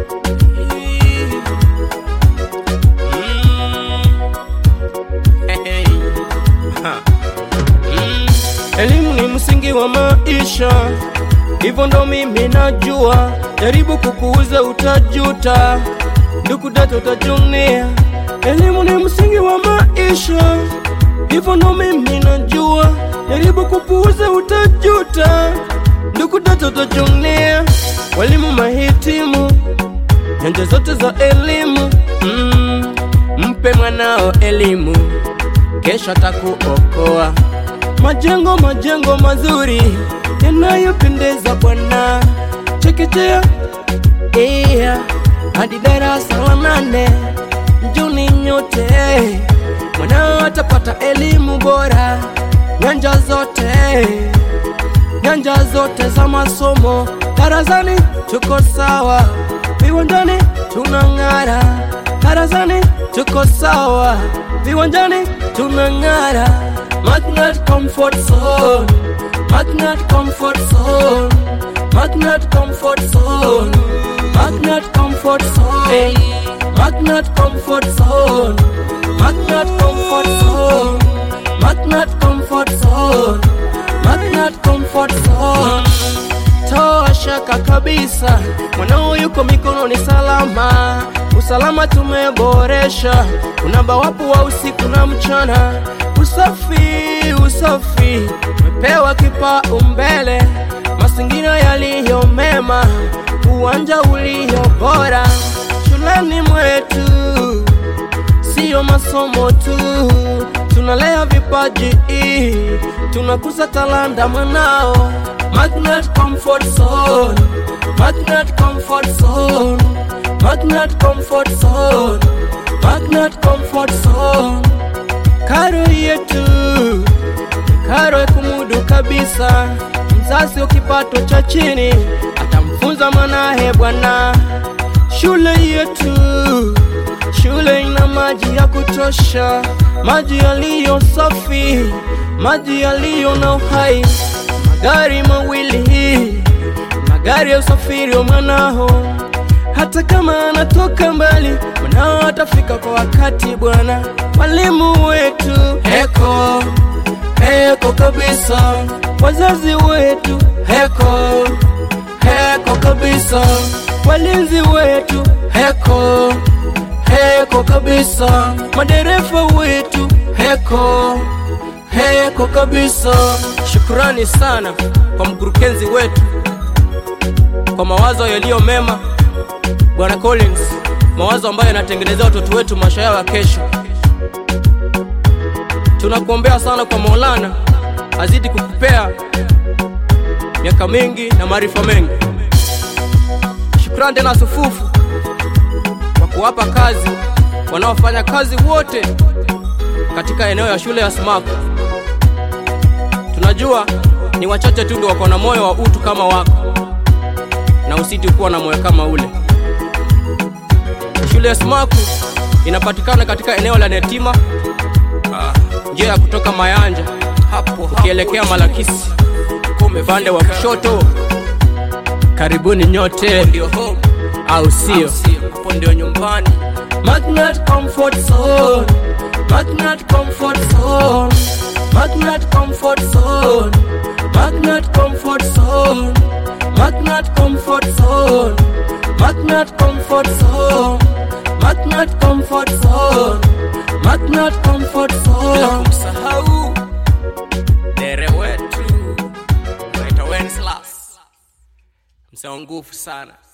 Elimu ni msingi wa maisha, hivyo ndo mimi najua. Jaribu kukuuza utajuta, ndugu dada utajunia. Elimu ni msingi wa maisha, hivyo ndo mimi najua. Jaribu kupuuza utajuta, ndugu dada utajunia. Walimu mahitimu nyanja zote za elimu mm, mpe mwanao elimu, kesho atakuokoa. Majengo majengo mazuri yanayopendeza Bwana, chekechea iya hadi darasa la nane, mjuni nyote mwanao atapata elimu bora, nyanja zote nyanja zote za masomo. Darasani tuko sawa, viwanjani tunang'ara. Darasani tuko sawa, viwanjani tunang'ara. Magnet Comfort Zone, Magnet Comfort Zone, Magnet Comfort Zone, Magnet Comfort Zone, Magnet Comfort Zone, Magnet Comfort Zone, Magnet Comfort Zone, Magnet Comfort Zone. Toa shaka kabisa, mwanao yuko mikononi salama. Usalama tumeboresha, unamba wapo wa usiku na mchana. Usafi, usafi umepewa kipaumbele, mazingira yaliyo mema, uwanja ulio bora shuleni mwetu siyo masomo tu, tunalea vipaji, tunakuza talanta mwanao. Magnet Comfort Zone, Magnet Comfort Zone, Magnet Comfort Zone, Magnet Comfort Zone. Karo yetu karo ya kumudu kabisa, mzazi wa kipato cha chini atamfunza mwanahe bwana. Shule yetu shule ina maji ya kutosha, maji yaliyo safi, maji yaliyo na uhai, magari mawili, magari ya usafiri wa mwanao. Hata kama anatoka mbali, mwanao atafika kwa wakati bwana. Walimu wetu heko heko kabisa, wazazi wetu heko heko kabisa, walinzi wetu heko heko kabisa, madereva wetu heko heko kabisa. Shukrani sana kwa mkurugenzi wetu kwa mawazo yaliyo mema, Bwana Collins, mawazo ambayo yanatengenezea watoto wetu maisha yao ya kesho. Tunakuombea sana kwa Maulana azidi kukupea miaka mingi na maarifa mengi. Shukrani tena sufufu kwa kuwapa kazi wanaofanya kazi wote katika eneo ya shule ya Smaku. Tunajua ni wachache tu ndio wako na moyo wa utu kama wako, na usiti kuwa na moyo kama ule. Shule ya Smaku inapatikana katika eneo la Netima, njia ya kutoka Mayanja hapo ukielekea Malakisi upande wa kushoto. Karibuni nyote, ndio home au sio? Hapo ndio nyumbani. Magnet Comfort Zone, Magnet Comfort Zone, Magnet Comfort Zone, Magnet Comfort Zone, Magnet Comfort Zone, Magnet Comfort Zone, Magnet Comfort Zone, Magnet Comfort Zone. Bila kumsahau dere wetu naitwa Wenceslas, msee wa nguvu sana.